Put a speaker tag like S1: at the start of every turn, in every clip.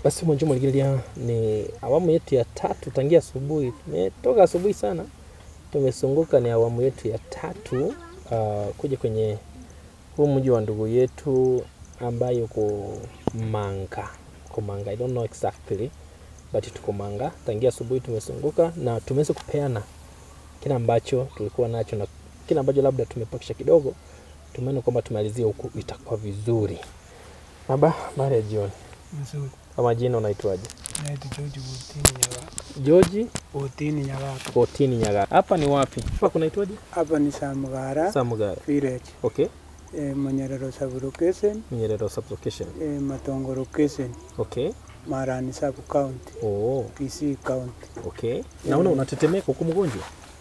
S1: Basi mwanjo mwaligilia ni awamu yetu ya tatu tangia asubuhi. Tumetoka asubuhi sana, tumesunguka. Ni awamu yetu ya tatu uh, kuja kwenye huu mji wa ndugu yetu ambaye uko Manga, uko Manga. I don't know exactly but tuko Manga. Tangia asubuhi tumesunguka na tumeweza kupeana kile ambacho tulikuwa nacho na kile ambacho labda tumepakisha kidogo. Tumeona kwamba tumalizie huku itakuwa vizuri. Baba, mara ya jioni.
S2: Nzuri.
S1: Kwa majina unaitwaje?
S2: Naitwa George Butini Nyagaka.
S1: George
S2: Butini Nyagaka.
S1: Kotini Nyaga. Hapa ni wapi? Hapa kunaitwaje?
S2: Hapa ni Samugara
S1: Samugara.
S2: village.
S1: Okay.
S2: E, Manyerero sub location,
S1: Nyerere sublocation.
S2: e, Matongo location,
S1: Okay.
S2: Marani sub county,
S1: Oh,
S2: Kisii county.
S1: okay. Naona unatetemeka huko mgonjwa.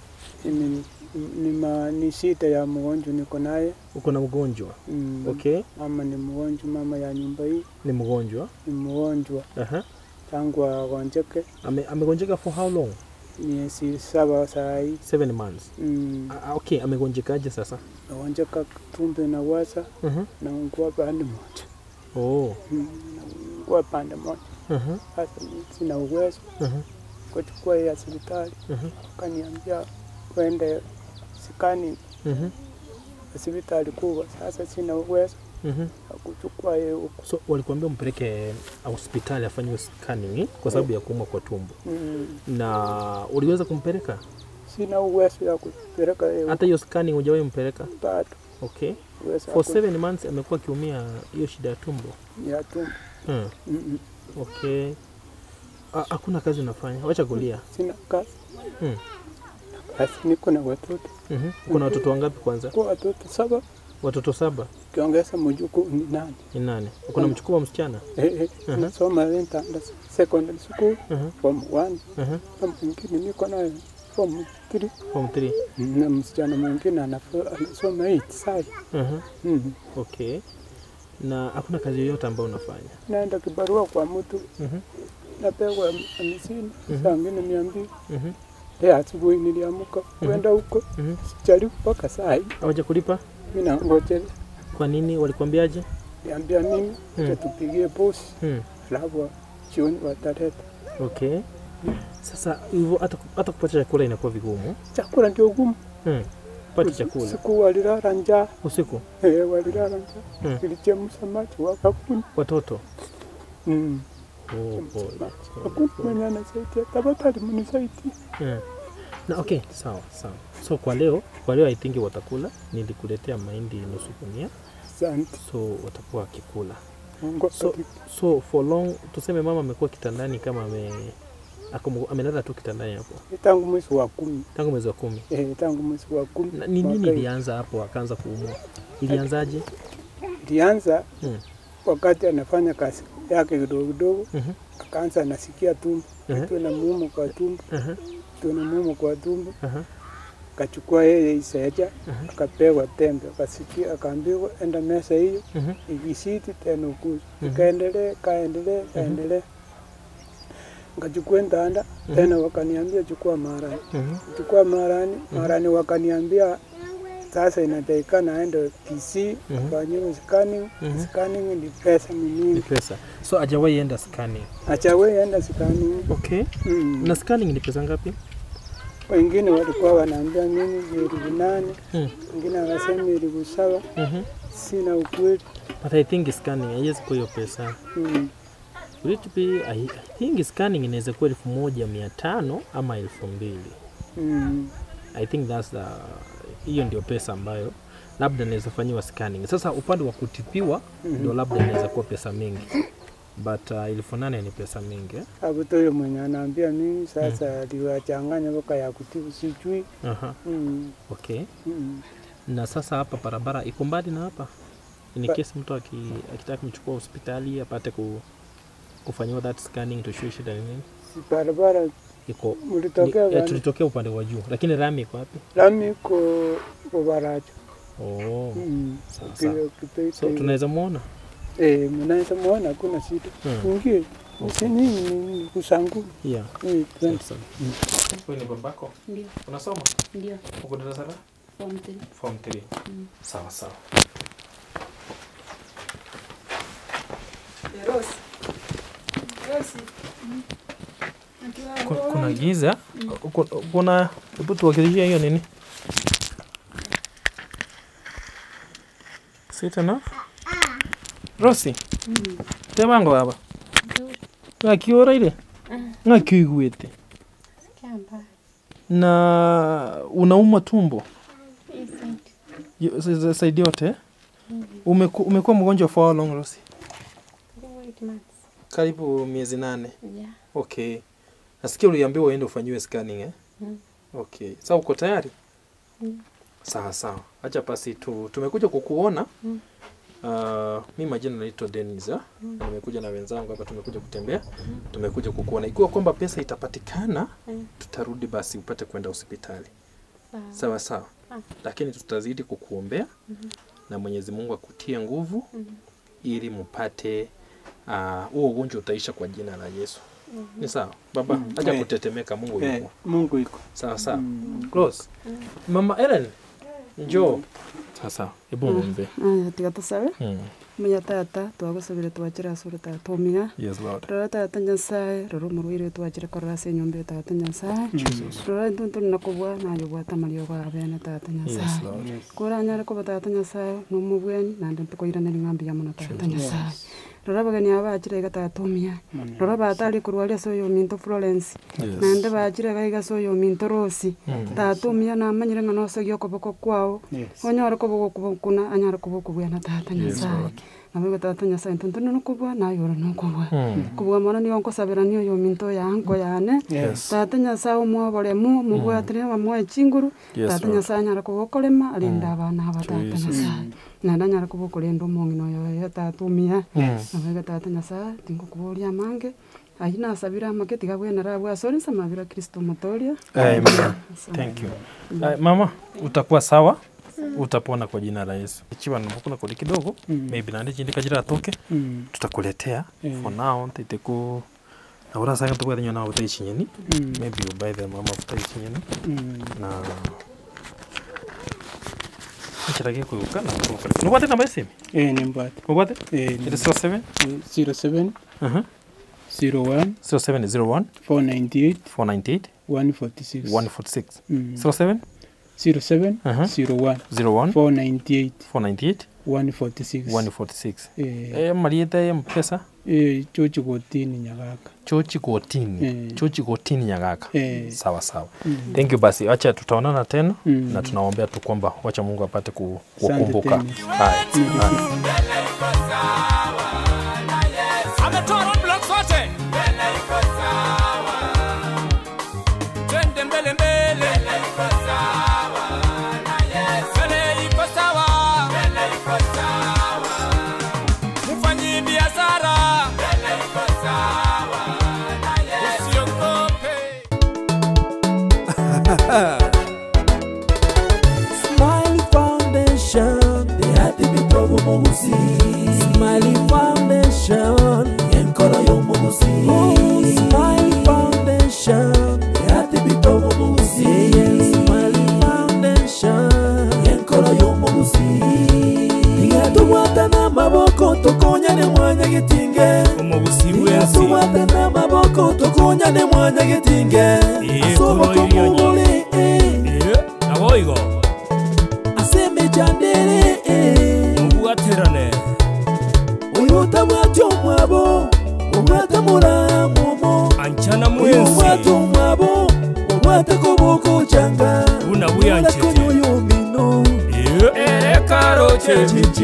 S2: Mimi ni, ma, ni shida ya mgonjwa niko naye.
S1: Uko na mgonjwa.
S2: Mm,
S1: Okay.
S2: Mama ni mgonjwa, mama ya nyumba hii
S1: Ni mgonjwa.
S2: ni mgonjwa
S1: Aha.
S2: tangu agonjeke
S1: Ame, amegonjeka for how long?
S2: miezi saba saa hii.
S1: Seven months.
S2: Mm,
S1: Ah, okay, amegonjekaje sasa?
S2: agonjeka tumbo na wasa
S1: Mhm.
S2: na ungua pande moja.
S1: Oh.
S2: Mm, na ungua pande moja.
S1: Mhm.
S2: Sasa mimi sina uwezo
S1: Mhm.
S2: kuchukua ya hospitali,
S1: Mhm.
S2: akaniambia kwende sikani
S1: Mhm.
S2: hospitali kubwa. Sasa sina uwezo
S1: Mhm.
S2: wa kuchukua yeye huko.
S1: So walikuambia umpeleke hospitali afanyiwe scanning kwa sababu ya kuumwa kwa tumbo.
S2: Mm,
S1: Na uliweza kumpeleka?
S2: sina uwezo ya kupeleka yeye huko
S1: Hata hiyo scanning hujawahi mpeleka?
S2: bado.
S1: Okay.
S2: Uwezo
S1: For
S2: hakuna.
S1: seven months amekuwa akiumia hiyo shida ya tumbo.
S2: ya tumbo.
S1: Hmm.
S2: Mm,
S1: Okay. Ah, Hakuna kazi unafanya, wacha kulia.
S2: sina kazi.
S1: Hmm.
S2: Kazi niko na watoto
S1: Mhm. Uko na watoto wangapi kwanza?
S2: kwa watoto saba,
S1: Watoto saba.
S2: ukiongeza mjukuu ni nane.
S1: Ni nani? Uko na mchukuu wa msichana?
S2: Eh, eh,
S1: Mhm.
S2: nasoma Rentanda secondary school
S1: Mhm.
S2: form 1
S1: Mhm.
S2: na mwingine niko naye form 3
S1: Form 3.
S2: na msichana mwingine anafo- anasoma 8 sasa.
S1: Mhm.
S2: Mhm.
S1: Okay. Na hakuna kazi yoyote ambayo unafanya?
S2: naenda kibarua kwa mtu
S1: Mhm.
S2: napewa hamsini
S1: Mhm.
S2: saa ngine mia mbili
S1: Mhm.
S2: leo asubuhi niliamuka kwenda huko
S1: Mhm.
S2: sijaribu mpaka saa hii
S1: Hawaja kulipa?
S2: mi nangojelea
S1: Kwa nini? Walikwambiaje?
S2: niambia mimi
S1: Mm.
S2: mm. tupigie bosi
S1: Hmm.
S2: alafu jioni wataleta
S1: Okay. Sasa hivyo hata hata kupata chakula inakuwa vigumu.
S2: chakula ndio gumu
S1: Hmm. Pata chakula
S2: siku walilala njaa
S1: usiku.
S2: eh, walilala njaa
S1: Mm.
S2: ilichemsha maji wakakuni
S1: Watoto.
S2: mm.
S1: Oh, pole.
S2: hakuna mwenye anasaidia tafadhali mnisaidia
S1: Hmm. Na okay, sawa sawa. So kwa leo, kwa leo I think watakula. Nilikuletea mahindi nusu gunia,
S2: asante
S1: so watakuwa wakikula.
S2: Mungu
S1: So,
S2: akubariki.
S1: so for long tuseme mama amekuwa kitandani kama ame ako- amelala tu kitandani hapo
S2: tangu mwezi wa kumi
S1: tangu mwezi wa kumi.
S2: eh, tangu mwezi wa kumi
S1: Na Ni nini
S2: mwaka hii.
S1: ilianza hapo akaanza kuumwa? Ilianzaje?
S2: ilianza
S1: Hmm.
S2: wakati anafanya kazi yake kidogo kidogo,
S1: Mhm.
S2: akaanza anasikia tumbo
S1: Mhm.
S2: kitu na muuma kwa tumbo,
S1: Aha,
S2: kitu na muuma kwa tumbo,
S1: aha,
S2: akachukua yeye iseja
S1: Mhm.
S2: akapewa tembe, akasikia, akaambiwa enda mesa hiyo
S1: mhm,
S2: ikisiti tena ukuza,
S1: Mhm.
S2: ikaendelea kaendelea kaendelea, nikachukua ndanda
S1: Mhm.
S2: tena, wakaniambia chukua marani,
S1: mhm,
S2: chukua marani, marani wakaniambia sasa inatakikana aende PC
S1: Mhm.
S2: afanyiwe scanning.
S1: Mhm.
S2: Scanning ni pesa ni
S1: ni
S2: mingi,
S1: pesa. So hajawahi enda scanning.
S2: achawe enda scanning.
S1: Okay.
S2: Mm.
S1: Na scanning ni pesa ngapi?
S2: Wengine walikuwa wanaambia mimi ni elfu nane,
S1: Mm.
S2: wengine wanasema elfu saba.
S1: Mhm.
S2: Sina ukweli.
S1: But I think scanning haiwezi kuwa hiyo pesa.
S2: Mm.
S1: Will it be, I, I think scanning inaweza kuwa elfu moja mia tano ama elfu mbili.
S2: Mm.
S1: I think that's the hiyo ndio pesa ambayo labda inaweza fanyiwa scanning. Sasa upande wa kutibiwa ndio
S2: Mhm.
S1: labda inaweza kuwa pesa mingi, but uh, elfu nane ni pesa mingi eh?
S2: Hapo toyo mwenye anaambia mimi sasa aliwachanganya mpaka ya kutibu sijui.
S1: Aha,
S2: Mm.
S1: okay.
S2: Mm.
S1: Na sasa hapa barabara iko mbali na hapa, in
S2: Ba-
S1: case mtu aki, akitaka kumchukua hospitali apate ku, kufanyiwa that scanning tujue shida ni nini,
S2: Si barabara
S1: iko
S2: mlitokea
S1: ni, eh,
S2: gani?
S1: tulitokea upande wa juu, lakini rami iko wapi?
S2: Lami iko kwa Baracho.
S1: Oh,
S2: Mm.
S1: sawa
S2: Kile
S1: sawa.
S2: kipete
S1: So tunaweza muona
S2: eh, mnaweza muona hakuna shida.
S1: Hmm.
S2: Ingie.
S1: Okay.
S2: Nini ni kusangu.
S1: yeah.
S2: Eh,
S1: Sawa sawa. Wewe ni babako?
S3: Ndio,
S1: Unasoma?
S3: ndio.
S1: Uko darasa la
S3: Form three.
S1: form 3.
S3: Mm.
S1: Sawa sawa.
S4: Rose. Rose.
S1: Ku- kuna giza Ku- kuna hebu tuwakilishia hiyo nini Sit enough Rosi tebango baba ngakiora ile ngakiiguite na unauma tumbo Yo- sa- sa- saidi yote Umeku, umekuwa mgonjwa for how long Rosi karibu miezi nane okay nasikia uliambiwa uende ufanyiwe scanning eh?
S3: Mm.
S1: okay sasa uko tayari
S3: Mm.
S1: sawa sawa acha basi tu tumekuja kukuona
S3: Mm.
S1: Uh, mi majina naitwa Dennis ah? Na nimekuja na wenzangu hapa tumekuja kutembea tumekuja kukuona ikiwa kwamba pesa itapatikana
S3: Mm.
S1: tutarudi basi upate kwenda hospitali
S3: Sawa.
S1: sawa sawa
S3: Ah.
S1: lakini tutazidi kukuombea
S3: Mhm.
S1: na Mwenyezi Mungu akutie nguvu
S3: Mhm.
S1: ili mpate ah, huo ugonjwa utaisha kwa jina la Yesu ni sawa baba acha
S2: Eh.
S1: kutetemeka Mungu
S2: Eh,
S1: yuko
S2: Mungu iko.
S1: sawa sawa
S2: Mm.
S1: close mama Ellen njoo sawa sawa hebu muombe
S3: aya tiga tusabe
S1: Mm.
S3: munya tata twagusabire twakira asure tata tumiga
S1: yes lord
S3: rora tata nyasaye rora omurwaire twakire korora ase enyomba tata nyasaye rora intu turi na kubwa nayo bwata mario ga bene tata
S1: yes
S3: nyasaye
S1: lord
S3: kura nyare kuba tata nyasaye nomubweni nande ntukoiraneri ng'ambi ya mono tata nyasaye rora abageni aba bakire iga tata omia rora batari kurwaria ase oyo ominto florence nande bakire gaiga ase oyo ominto rosi
S1: Mm.
S3: tata omia namanyire ng'a nosogia okoboko kwao
S2: Yes.
S3: onyare kobogo kubokuna anyare kobokubwana tata
S1: Yes,
S3: nyasaye
S1: Lord.
S3: nabego tata nyasaye ntuntu nokobwa nayoro nokobwa
S1: Mm.
S3: kubwa mono nigo nkosabirania oyo ominto yanko yane
S1: yes
S3: tata nyasaye omwoboremu omobwatire bamoe chinguru
S1: Yes,
S3: tata
S1: Lord.
S3: nyasaye anyare kobokorema arinda abana aba tata
S1: Jesus.
S3: nyasaye nande anyare kobokorinda omong'ina oyo oyo tata omia
S1: Mm.
S3: nabego tata nyasaye tingokuboria amange ayi nasabire amake tiga bwenera bwasori samabira kristo motoria
S1: Amen. Thank you. Uh, mama utakuwa sawa utapona kwa jina la Yesu. Ikiwa nimekula kuli kidogo
S2: Mm.
S1: maybe nandi chindi kajira atoke
S2: Mm.
S1: tutakuletea
S2: Mm.
S1: for now ntaite ku na ura sanga tukwa nyo na utai chinyeni
S2: Mm.
S1: maybe you buy them mama utai chinyeni
S2: Mm.
S1: na Nchirage kuuka na kuuka. Nubate namba simu?
S2: Eh, nimbate.
S1: Nubate?
S2: Eh,
S1: It is 07
S2: zero seven
S1: uh-huh.
S2: zero one
S1: 0701
S2: four ninety eight
S1: 498
S2: one forty six.
S1: 146
S2: Mm.
S1: 07
S2: Zero seven
S1: Uh-huh.
S2: zero one
S1: 01
S2: four ninety eight
S1: 498
S2: one forty six.
S1: 146
S2: Eh,
S1: Eh, mariete mpesa
S2: eh, chochi gotini nyagaka.
S1: chochi gotini
S2: Eh.
S1: chochi gotini nyagaka
S2: Eh.
S1: sawa sawa
S2: Mm.
S1: thank you basi wacha tutaonana tena
S2: Mm.
S1: na tunaombea tu kwamba wacha mungu apate ku-
S2: Asante
S1: kuwakumbuka
S2: tena.
S1: haya haya.
S4: ametoa roadblock zote twende mbele mbele mbele iko sawa mfanyi biashara usiogope
S5: Smiley Foundation, the happy people Mogusi. Smiley Foundation, Yankora yo Mogusi. Oh, Smiley Foundation, the happy people Mogusi. Smiley Foundation, Yankora yo Mogusi. Tigatubwata n'amaboko tukonyane mwanya gitinge
S4: umubusi bw'ensi
S5: tigatubwata n'amaboko tukonyane mwanya gitinge
S4: Iye,
S5: asoboka
S4: kuno iliyo nyina.
S5: mubule eh.
S4: naboigo
S5: asemejandere
S4: mubwaterane
S5: uyuta mwati omwabo omwata muramumo
S4: ancana
S5: uyu mwata
S4: mwensi
S5: omwabo omwata kobokucanga
S4: Buna buyanchete.
S5: konyoyomino
S4: erekaroche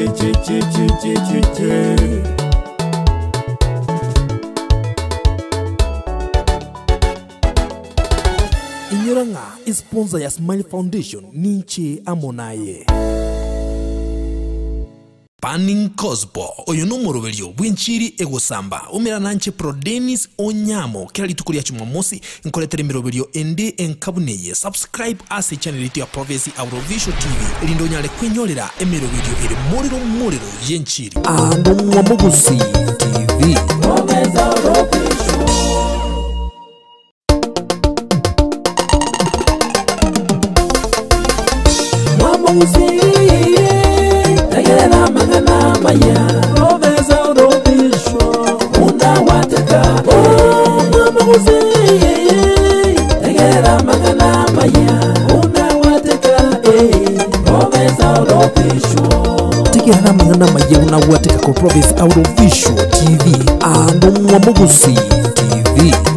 S5: inyuranga isponsa ya smile foundation ninche amonaye panning cosbo uyu ni umuroberio bw'inchiri egusamba umira nanche pro denis onyamo kila rituko rya jumamosi nkoretera imiroberio ende enkabuneye subscribe ase channel yetu ya province aurovision tv rindo nyale kwinyorera emiroberio iri muriro muriro y'enchiri ando mwamugusi tv mwamugusiye tegerera magana maya roveza urobisho una wateka mang'ana mang'ana mayewu nawateka ko province aurovisual tv ano mwamugusi tv